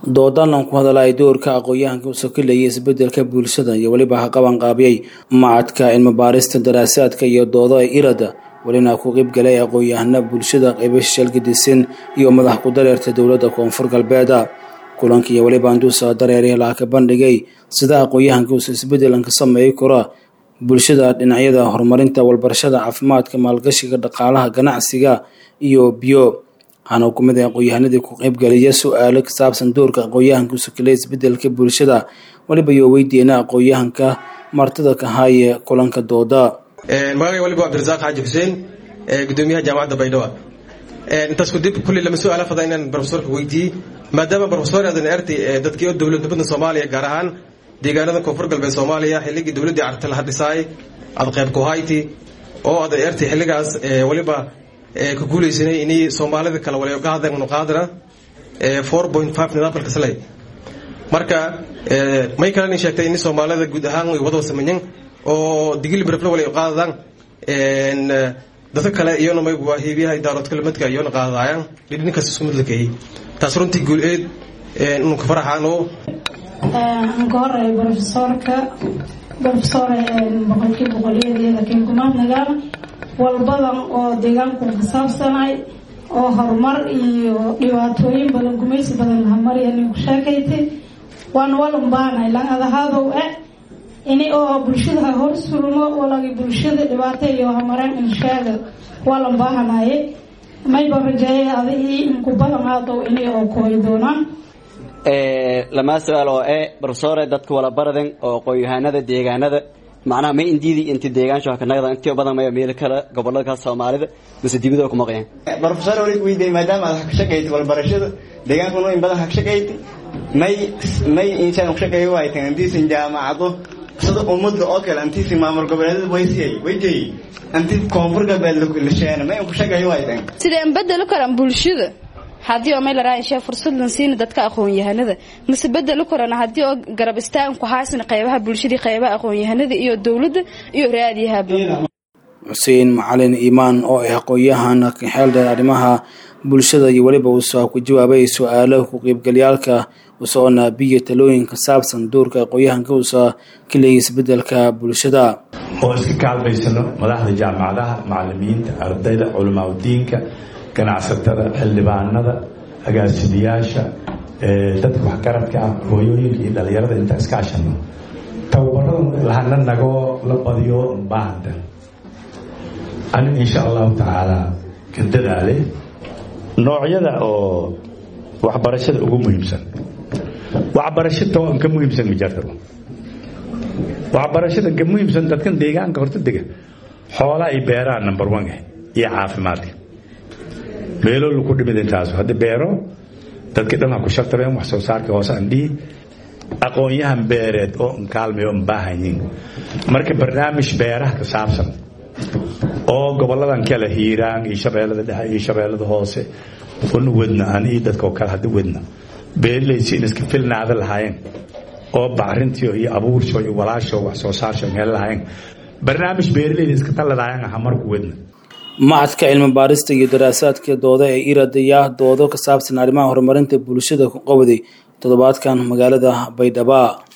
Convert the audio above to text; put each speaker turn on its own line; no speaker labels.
doodalan ku hadalay doorka aqoon-yahanka uu sokilayay isbedelka bulshada iyo weliba ha qabanqaabiyey macadka cilmibaarista daraasaadka iyo doodo ee irada welina ku qeybgalay aqoon-yahana bulshada qeybo shalgadisan iyo madax ku dareerta dowladda koonfur galbeeda kulanka iyo weliba anduusa dareerih laa ka bandhigay sida aqoon-yahanka uusa isbedelan ka sameey kara bulshada dhinacyada horumarinta walbarashada caafimaadka maalgashiga dhaqaalaha ganacsiga iyo biyo waxaana hukumada aqoon-yahanadii ku qeybgaliya su-aalo ka saabsan doorka aqoon-yahanka usukilay isbedelka bulshada weliba iyo weydiina aqoon-yahanka martida ka haaye kulanka dooda
magacay waliba cabdirasaaq xaaji xuseen gudoomiyaha jaamacadda baydhabo intaas kudib kulli lama su-aala fada inaan brofesorka weydiiyey maadaama brofesor aadan ertay dadkii oo dowladnimada soomaaliya gaar ahaan deegaanada koonfur galbeed soomaaliya xilligii dowladdii carta la hadhisaay ad qayb kuhayti oo adan ertay xilligaas waliba ka guulaysanay inay soomaalida kale wali ka hadleen qaadana four point five nidaamka kaslay marka may kaleni sheegtay in soomaalida guud ahaan way wada sameeyeen oo digili barafle wali qaadadaan dadka kale iyona may waa heebiyaha daarood kalimadka iyona qaadayaan dhidhinkaas isku mid la keeyey taas runtii guul-eed inuu ka faraxaano
anka hore brofesorka brofesor boqolkii boqolyadeeda kinkumaad nagaal walbadan oo deegaanku ka saabsanay oo horumar iyo dhibaatooyin badan gumaysi badan lahamariya ninku sheekaytay waana walan baanay lan adahadow e ini oo bulshada hor surmo walagi bulshada dhibaato iyo hamareen insheega walan baahanaye mayba rajeeye adii inku badan aadow ini oo kooyi doonaan
lamaa su-aal oo e brofesore dadka wala baraden oo aqoon-yahanada deegaanada macnaha may indiidi inti deegaansho hakanagda intii badan maya meel kale gobolada kale soomaalida mise dibida ku maqayaan
brofesor wali weydiiyey maadaama aad hakashaqayti walbarashada deegaankuna in badan hakashaqayti may may insaan kushaqeeyo waaytan intiisan jaamacado sida ummadda oo kale intiisan maamul goboleedada waysiyay wayjay inti koonfur galbeed lasheena may kushaqeeyo waaytan
sideen bedeli karan bulshada haddii oo may laraa inshee fursad lan siina dadka aqoon-yahanada mise bedeli karana haddii oo garab istaagan ku haasina qeybaha bulshadii qeybaha aqoon-yahanada iyo dowladda iyo raadiyahaba
xuseen macalin iimaan oo ah aqoon-yahana kaxeeldheer arrimaha bulshada iyo weliba uusa ku jawaabay su-aalo ku qeybgalyaalka usoona biyo talooyin ka saabsan doorka aqoon-yahanka uusa ka leeyay isbedelka bulshada
oo iska kaalmaysano madaxda jaamacadaha macalimiinta ardayda culamaauddiinka ganacsatada xildhibaanada agaasimayaasha dadka waxgaradka ah hooyooyinka iyo dhalinyarada intaa iska ashano tababarada lahana nagoo la badiyo baahanta aniga insha allahu tacaala ka dadaale noocyada oo waxbarashada ugu muhiimsan waxbarasho toban ka muhiimsan ma jirto waxbarashada ka muhiimsan dadkan deegaanka horta dega xoolaa ay beeraan number one iyo caafimaadka meelo laku dhimid intaasu hadda beero dadkii dhan ha ku shartabeen wax soo saarka hoose aan dhihi aqoon-yahan beereed oo nkaalmay oo mbaahanyin marka barnaamij beeraha ka saabsan oo goboladan kale hiiraan iyo shabeellada dhexe iyo shabeellada hoose una wedna an iyo dadkao kale hadda wedna beerilaysi in iska filnaada lahaayeen oo bacrintiio iyo abuursho iyo walaasho wax soo saarsho meel lahaayeen barnaamij beerilayda iska taladaayeen aha marku wedna
macadka cilmi baarista iyo daraasaadka dooda ee iradaya doodo ka saabsan arrimaha horumarinta bulshada ku qabday toddobaadkan magaalada baydhaba